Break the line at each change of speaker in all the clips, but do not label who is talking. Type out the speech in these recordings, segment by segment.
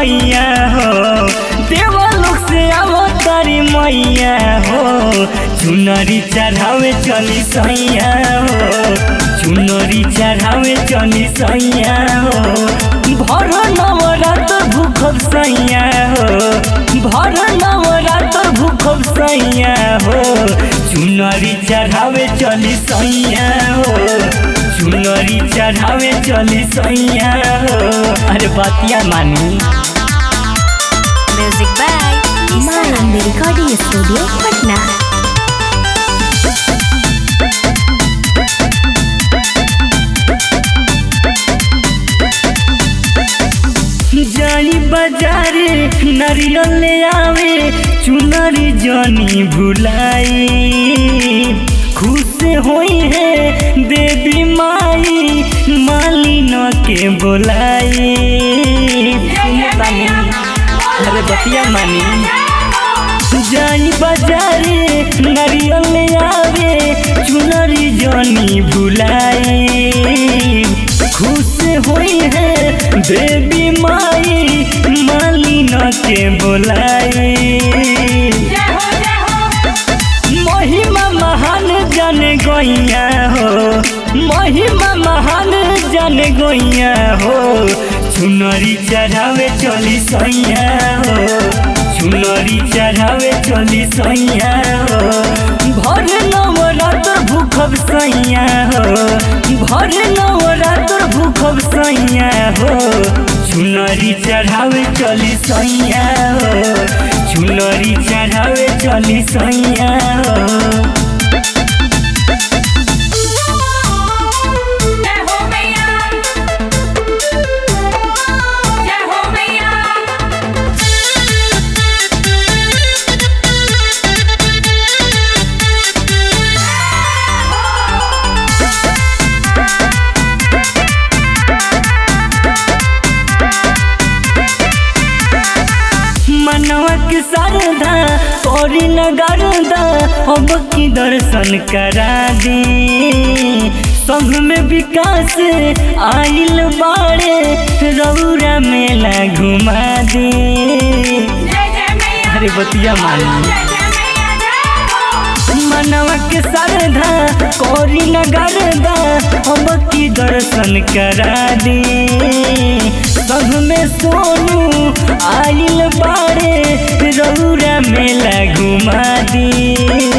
सैया हो देवलोक से आवो तारी मैया हो चुनरी चढ़ावे चली सैया हो चुनरी चढ़ावे चली सैया हो भर नवरात भूखब सैया हो भर नवरात भूखब सैया हो चुनरी चढ़ावे चली सैया हो चुनरी चढ़ावे चली सैया हो अरे बतिया मानी
Music by
Malambi Recording Studio, Patna.
जानी बाजारे नारियल ले आवे चुनरी जानी भुलाई खुश होई है देवी माई मालिन के बोलाई अरे बतिया मानी जानी बाजारे नारियल ले आवे चुनरी जानी भुलाई खुश होई है देवी माई मालिन के बोलाई महिमा महान जन गैया हो महिमा महान जन गैया हो चुनरी चढ़ावे चली सैया हो चुनरी चढ़ावे चली सैया हो भर नवरात्र भूखब सैया हो भर नवरात्र भूखब सैया हो चुनरी चढ़ावे चली सैया हो चुनरी चढ़ावे चली सैया हो
जय हो मैया जय हो मैया
मनवा के शारदा तोरी नगरदा अब की दर्शन करा दे संग में विकास आइल बाड़े रौरा मेला घुमा दे
जय जय मैया
अरे बतिया मानी
जय जय मैया जय हो
मनवा के शारदा कोरी नगरदा अब की दर्शन करा दे संग में सोनू आइल बाड़े रौरा मेला घुमा दे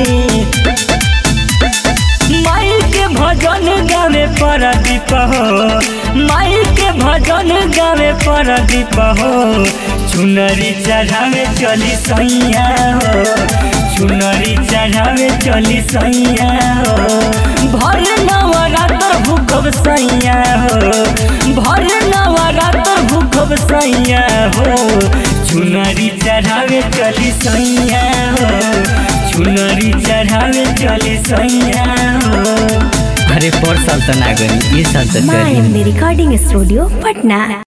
माई के भजन गावे परदीप हो माई के भजन गावे परदीप हो चुनरी चढ़ावे चली सैया हो चुनरी चढ़ावे चली सैया हो भर नवरात्र भूखब सैया हो भर नवरात्र भूखब सैया हो चुनरी चढ़ावे चली सैया हो चुनरी चढ़ावे चली सैया हो अरे पर साल तो ना गई ये साल तो चली
Malambi Recording Studio, Patna.